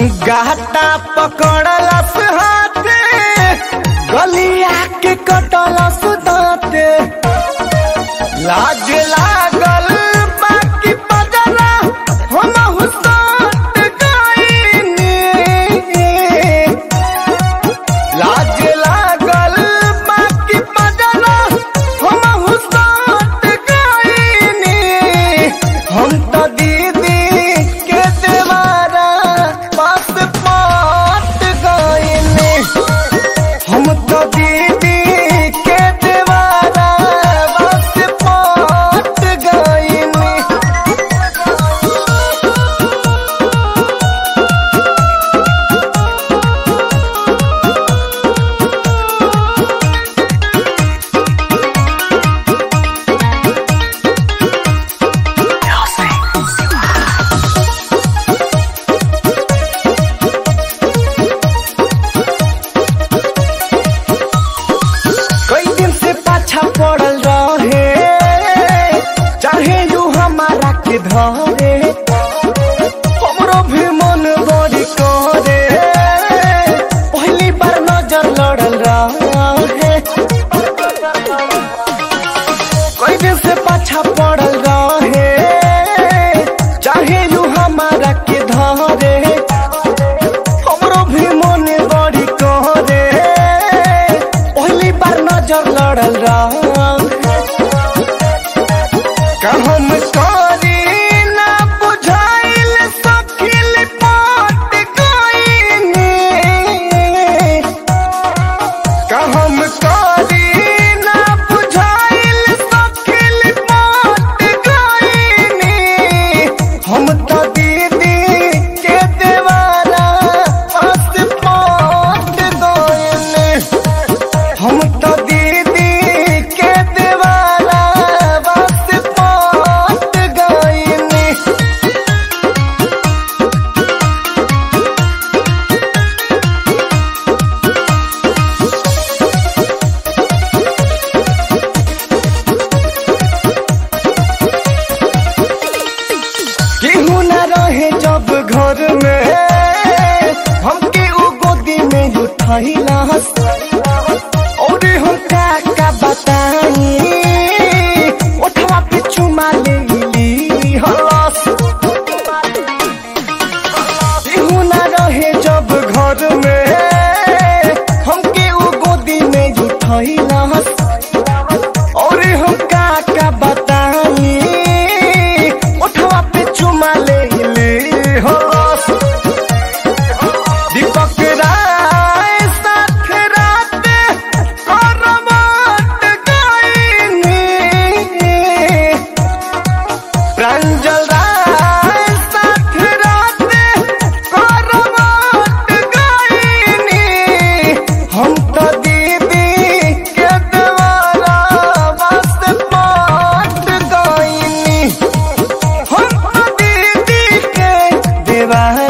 गाटा पकड़लस हाथे गलिया के कटलस दाते लाज लागल बाकी पजरा हम हुसट गईनी लाज लागल बाकी पजरा हम हुसट गईनी हम तो दीदी के देवारा पास पाट गईनी हम तो दीदी के देवारा पास पाट गईनी कई दिन से पाछा पड़ल रहे चाहे यू हमारा के धरे हमरो भी मन बड़ी करे पहली बार नजर लड़ल रहे कई दिन से पाछा पड़ल रहे चाहे यू हमारा के धरे हमरो भी मन बड़ी करे पहली बार नजर लड़ल रहे का हम करी ना बुझाइल सखिल पाट गईनी का हम करी ना बुझाइल सखिल पाट गईनी हम तो दीदी के देवारा पास पाट गईनी हम तो दीदी के देवारा बस पाट गईनी केहू न रहे जब घर में हमके उ गोदी में उठैला और हम का का बताई उठवा पे चुमा ले ली हलस केहू न रहे जब घर में हमके उ गोदी में उठैला और हम का का बताई उठवा पे चुमा ले ले हो दीपक राय साथ रात करवट गईनी प्रांजल राय साथ रात करवट गईनी हम तो दीदी के देवारा बस पाट गईनी हम तो दीदी के देवारा